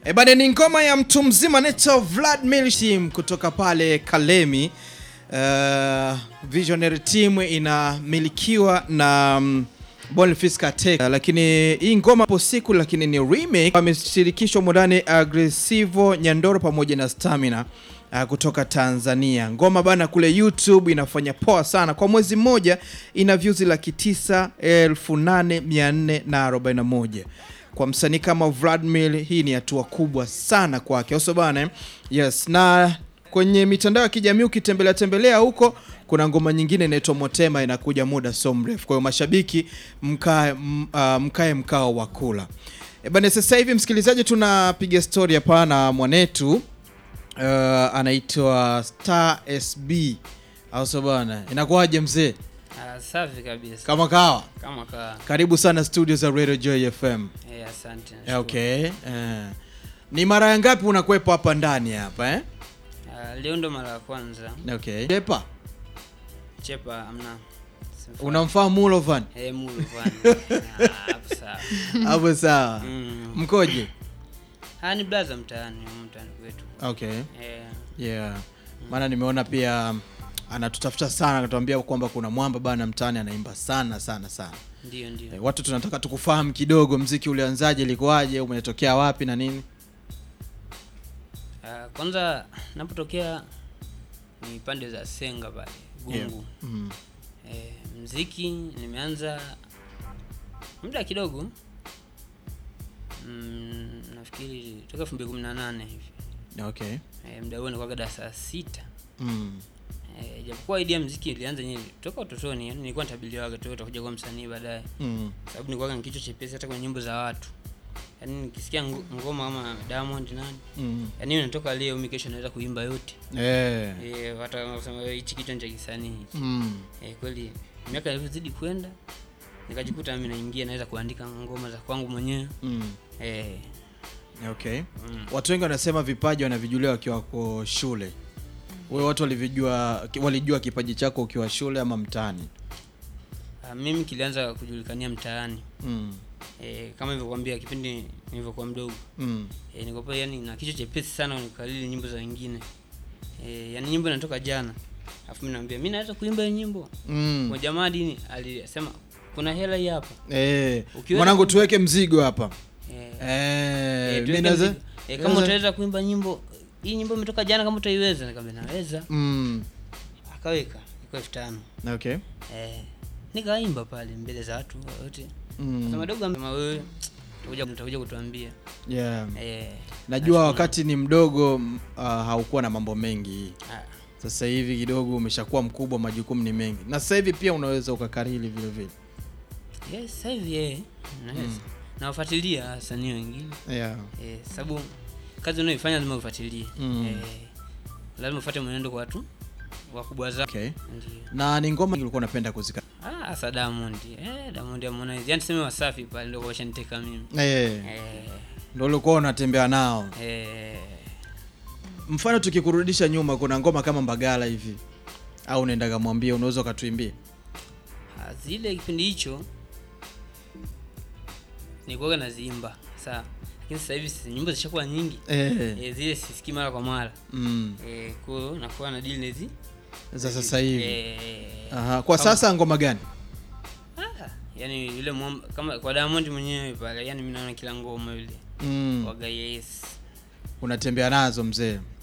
E bana, ni ngoma ya mtu mzima anaitwa Vladimir Shim kutoka pale Kalemi. Uh, Visionary team inamilikiwa na um, Boniface Katek, uh, lakini hii ngoma hapo siku, lakini ni remake. Ameshirikishwa modani Aggressivo Nyandoro pamoja na Stamina uh, kutoka Tanzania. Ngoma bana kule YouTube inafanya poa sana, kwa mwezi mmoja ina views laki tisa elfu nane mia nne na arobaini na moja kwa msanii kama Vladimir, hii ni hatua kubwa sana kwake, oso bana eh? Yes, na kwenye mitandao ya kijamii ukitembelea tembelea huko kuna ngoma nyingine inaitwa Motema inakuja muda so mrefu. Kwa hiyo mashabiki mkae m- ah, mkae mkao wa kula. E bana, sasa hivi msikilizaji, tunapiga story hapa na mwanetu uh, anaitwa Star SB au so bana, inakuwaje mzee? Ah, safi kabisa Kama kawa, kama ka karibu sana studio za Radio Joy FM. eh, asante Eh, nashukuru. Okay. Eh. Ni mara ya ngapi unakwepa hapa ndani hapa eh? Ah, leo ndo mara ya kwanza Okay. Chepa, chepa amna Simfa- unamfahamu Mulovan? eh, mulu bwana Ah, hapo sawa Hapo sawa. mm. Mkoje? ah, ni blaza mtaani humu mtaani kwetu Okay. eh, Yeah. Maana nimeona pia um, anatutafuta sana akatuambia kwamba kuna mwamba bana mtaani anaimba sana sana sana. ndio ndio Eh, watu tunataka tukufahamu kidogo, mziki ulianzaje, ilikuwaje, umetokea wapi na nini? Ah, kwanza napotokea ni pande za Senga pale Gungu Yeah. Mm. eh, mziki nimeanza muda kidogo mm, nafikiri toka elfu mbili kumi na nane hivi Okay. eh, muda huo nilikuwa darasa la sita Mm. Eh, japokuwa idea ya muziki ilianza yenyewe toka utotoni, yani nilikuwa nitabiliwaga tu utakuja kuwa msanii baadaye, Mm. sababu nilikuwa ni kichwa chepesi hata kwenye nyimbo za watu. Yani nikisikia ngo- ngoma kama Diamond nani, Mm. yani hiyo inatoka leo, mimi kesho naweza kuimba yote. Eh. Eh, watu wanasema "Wewe, hichi kichwa ni cha kisanii. Mm. Eh, kweli miaka ilivyozidi kwenda nikajikuta mimi naingia naweza kuandika ngoma za kwangu mwenyewe. Mm. Eh, Okay. mm. Watu wengi wanasema vipaji wanavijulia wakiwa wako shule. Wewe watu walivijua walijua kipaji chako ukiwa shule ama mtaani? Ah, mimi kilianza kujulikania mtaani. Mm. Eh, kama nilivyokuambia kipindi nilivyokuwa mdogo Mm. E, nikopa yani na kichwa chepesi sana nikalili nyimbo za wengine e, yani nyimbo inatoka jana alafu mimi naambia mimi naweza kuimba hiyo nyimbo Mm. kwa jamaa dini alisema kuna hela hii hapa Eh, Ukiweza mwanangu ku- tuweke mzigo hapa. e, Eh, e, mimi tuweke naweza mzigo. e, kama naweza- utaweza kuimba nyimbo hii nyimbo imetoka jana kama utaiweza nikamwambia naweza Mm. akaweka iko elfu tano Okay. e, nikaimba pale mbele za watu wote Mm. sasa madogo kama wewe utakuja utakuja kutuambia Yeah. e, Najua wakati ni mdogo m- uh, haukuwa na mambo mengi. ah, Sasa hivi kidogo umeshakuwa mkubwa, majukumu ni mengi. Na sasa hivi pia unaweza ukakariri vile vile. yes sasa hivi eh naweza nawafuatilia wasanii wengine Yeah. eh, sababu kazi unayoifanya lazima ufuatilie Mm. eh, lazima ufuate mwenendo kwa watu wakubwa zako Okay. ndio Na ni ngoma ulikuwa unapenda kuzika. ah hasa Diamond eh Diamond Harmonize yani tuseme Wasafi pale ndio washaniteka mimi Eh, eh, ndio ulikuwa unatembea nao. eh, Mfano tukikurudisha nyuma, kuna ngoma kama Mbagala hivi au unaenda kamwambia, unaweza ukatuimbia? ah, zile kipindi hicho nilikuwa naziimba sawa lakini sasa hivi si- nyimbo zishakuwa nyingi Eh. eh, zile sisikii mara kwa mara Mm. eh, kwa hiyo nakuwa na deal na hizi Za sasa hivi. eh, Aha. Kwa kama- sasa ngoma gani? Ah, yani yule mwamba kama kwa Diamond mwenyewe pale, yani mimi naona kila ngoma yule Mm. waga yes. Unatembea nazo mzee.